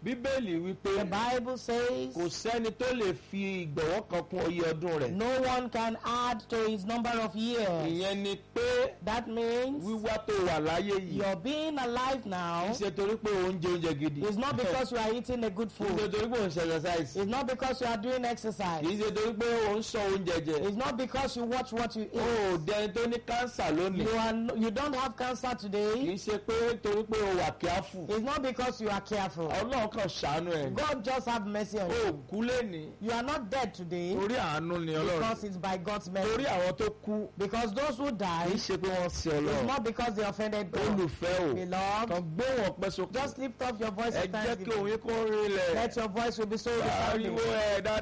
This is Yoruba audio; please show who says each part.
Speaker 1: bíbélì wípé
Speaker 2: The Bible says
Speaker 1: kò sẹ́ni tó lè fi ìgbọ̀wọ́ kan kún oyè ọdún rẹ̀
Speaker 2: no one can add to his number of years.
Speaker 1: ìyẹn ni pé
Speaker 2: That means
Speaker 1: wíwá tó wà láyé yìí
Speaker 2: you're being alive
Speaker 1: kì
Speaker 2: now.
Speaker 1: í ṣe torí pé oúnjẹ oúnjẹ gidi
Speaker 2: It's not because you are eating a good
Speaker 1: kì í ṣe
Speaker 2: food.
Speaker 1: torí pé òun ṣe exercise
Speaker 2: It's not because you are doing
Speaker 1: kì í
Speaker 2: exercise.
Speaker 1: ṣe torí pé òun sọ oúnjẹ jẹ
Speaker 2: It's not because you watch what you
Speaker 1: o
Speaker 2: eat.
Speaker 1: ò dẹni tó ní kánsà lónìí
Speaker 2: You are no- you don't have cancer
Speaker 1: kì
Speaker 2: today.
Speaker 1: í ṣe pé torí pé o wà kíáfù
Speaker 2: It's not because you are careful.
Speaker 1: ọlọ́run kan ṣàánú ẹ̀ ní.
Speaker 2: God just have mercy on
Speaker 1: o
Speaker 2: you.
Speaker 1: ò kú lẹ́ni
Speaker 2: You are not dead today
Speaker 1: torí àánú ni ọlọ́run
Speaker 2: because it's by God's
Speaker 1: torí
Speaker 2: mercy.
Speaker 1: àwọn tó kú
Speaker 2: Because those who
Speaker 1: kì í
Speaker 2: die,
Speaker 1: ṣe pé wọ́n sin
Speaker 2: it's
Speaker 1: ọlọ́run
Speaker 2: not because they offended God.
Speaker 1: olùfẹ́ o
Speaker 2: Beloved,
Speaker 1: kan gbé wọn pẹ́ sókè
Speaker 2: just lift up your voice
Speaker 1: ẹ
Speaker 2: and
Speaker 1: jẹ́ kí
Speaker 2: thanksgiving.
Speaker 1: òun yín kó rí lẹ̀
Speaker 2: Let your voice will be so
Speaker 1: ariwo
Speaker 2: resounding.
Speaker 1: ẹ̀ dáadáa.